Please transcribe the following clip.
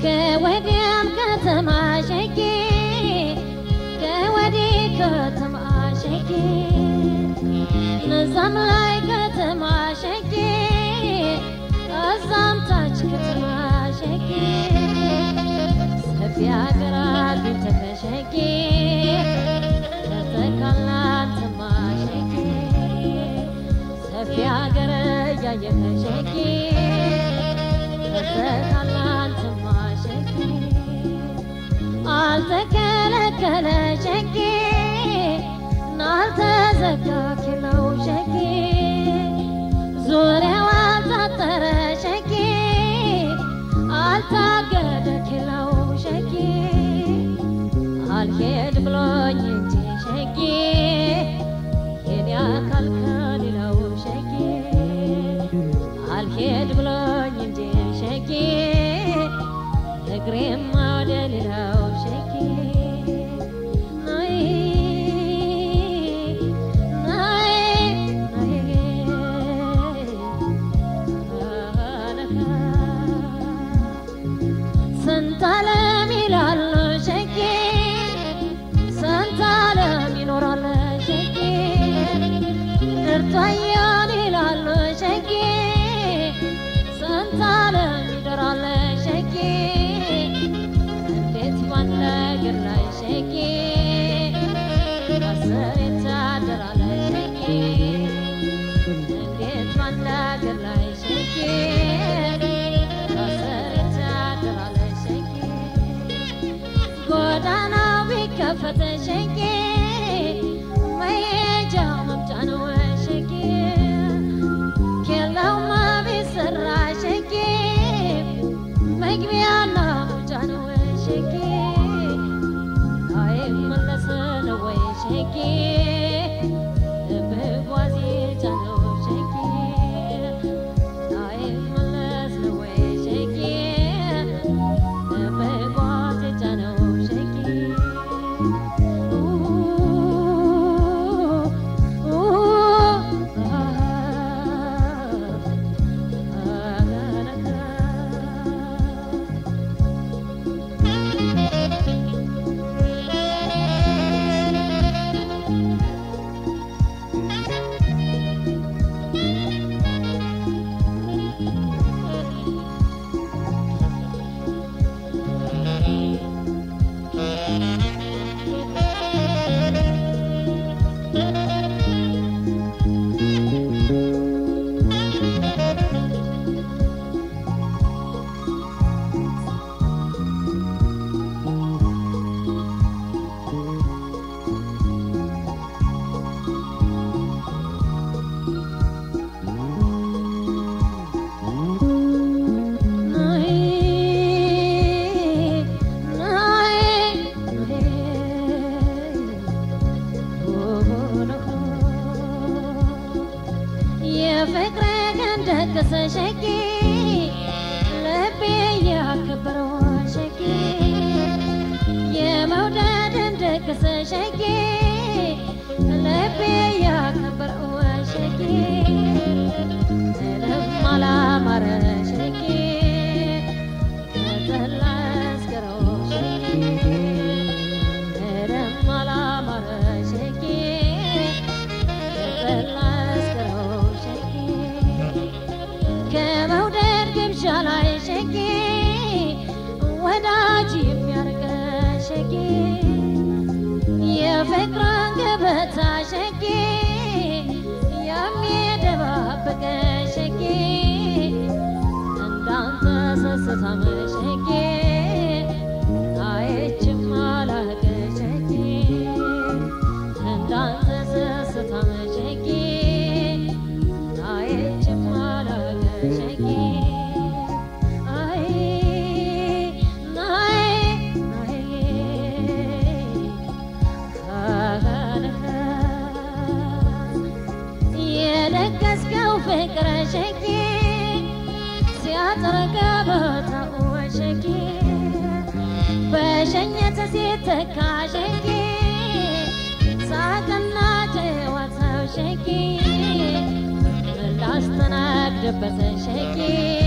ከወዲያም ከተማ ሸጌ ከወዲህ ከተማ ሸጌ እዛም ላይ ከተማ ሸጌ እዛም ታች ከተማ ሸጌ ሰፊ ሀገራት ተከሸጌ ተተካላትማ ሸጌ ሰፊ ሀገር እያየ ከሸጌ ተተካላትማ ሸጌ አልተከለከለ ሸጌ ናልተዘጋ ኪለው ሸጌ ዙሪያው አልታጠረ ሸጌ አልታገደ ኪለው ሸጌ አልሄድ ብሎኝ እንጂ ሸጌ የኔ አካል ከሌላው ሸጌ አልሄድ ብሎኝ እንጂ ሸጌ እግሬማ ወደ ሌላው ሸጌ ናይ ናይ ስንት ዓለም ይላል ሸጌ ስንት ዓለም ይኖራል ሸጌ እርቷያን ይላል ሸጌ ስንት ዓለም ይደራል ሸጌ እንዴት ባለ እግር ላይ ሸጌ አስር ይታደራል ሸጌ እንዴት ባለ እግር ላይ ሸጌ አስር ይታደራል ሸጌ ጎዳናው ቢከፈት ሸጌ መሄጃ መምጫ ነው ሸጌ ኬላውማ ቢሰራ ሸጌ መግቢያና መውጫ ነው ሸጌ አይመለስ ነው ወይ ሸጌ ብጓዝ ነው ሸጌ አይመለስ ነው ወይ ሸጌ በጓዝ ነው ሸጌ የፍቅር ገንደቅስ ሸጌ ልቤ ያከበረው ሸጌ የመውደድን ደግስ ሸጌ ልቤ ያከበረው ሸጌ ምንም አላማረ ሸጌ ከጠላ አስገረው ሸጌ ምንም አላማረ ሸጌ ከጠላ አስገረው ሸጌ ከመውደድ ግብዣ ላይ ሸጌ ወዳጅ የሚያርገ ሸጌ የፍቅርን ገበታ ሸጌ የሚደባበቀ ሸጌ እንዳንተ ሰስታም ሸጌ አይችም አላቀ ሸጌ እንዳንተ ሰስታም ሸጌ አይችም አላቀ ሸጌ አይ ናይ ናይ የለገስከው ፍቅረ ሸጌ ሲያጠረጋ ቦታው ሸጌ በሸኘተ ሲተካ ሸጌ ሳቅና ጨዋታው ሸጌ ላስተናግድበት ሸጌ